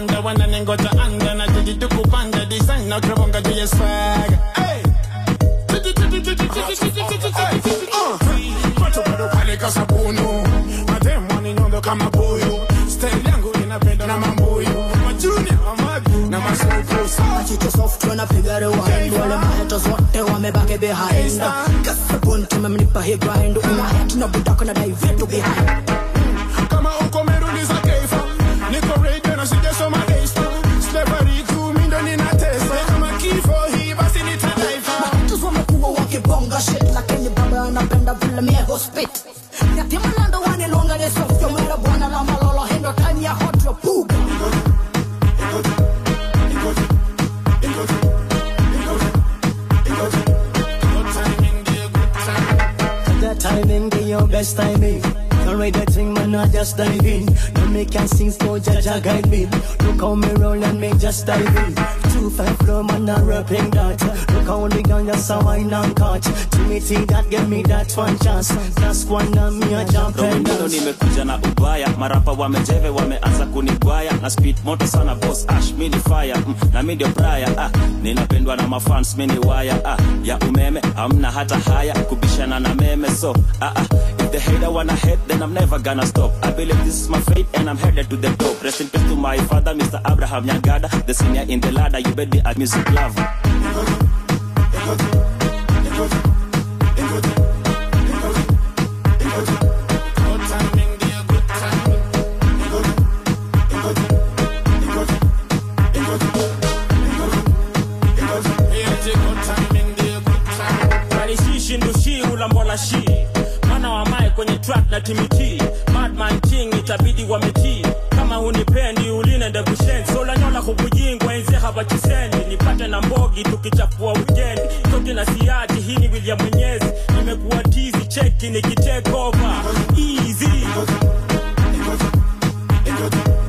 wanda wananengoja anda na jiji tukupanda design na krabonga juu ya swag hey. Macho bado pale kasabunu mademu waninyondo kama buyu style yangu inapenda na mambuyu majuni amadu na masupu Machicho soft wanapiga rewind wale mahetos wote wamebaki behind kasabun tumemnipa hii grind unahet na budako na dai vitu behind kama uko meruliza keifa niko radio na sijasoma daystar slavery tu mindo ninatesa kama kifo hii basi nitadaifa Mahetos wamekuwa wakibonga shit lakini baba anapenda vile miego spit yatima lando wanilonga ni soft yomera bwana la malolo hendo time ya hot ya puga That timing be your best timing. Don't wait that thing, man, I just dive in. Don't make can sing slow, Jaja guide me. Look how me roll and me just dive in. Two five flow, man, I'm rapping that. Look how the gun just a wine and catch. Timothy, that give me that one chance. That's one and me a jump and Domino dance. nimekuja na ubaya marapa wamejeve wameanza kunigwaya na speed moto sana boss ash mini fire mm, na mi ndio braya ah, ninapendwa na mafans mini waya ah, ya umeme hamna hata haya kubishana na meme so ah, ah, if the hater wanna hate then I'm never gonna stop I believe this is my fate and I'm headed to the top rest in peace to my father Mr. Abraham Nyagada the senior in the ladder you bet me a music lover Manishishi ndushi ulambola shi mwana wa mae kwenye track na timiti madman king itabidi wametii kama hunipendi ulinende bushenzi solanyola kubujingwa enze habachisendi nipate na mbogi tukichafua wikendi toki na siati hii ni William Mwenyezi nimekuwa tizi cheki nikitake over easy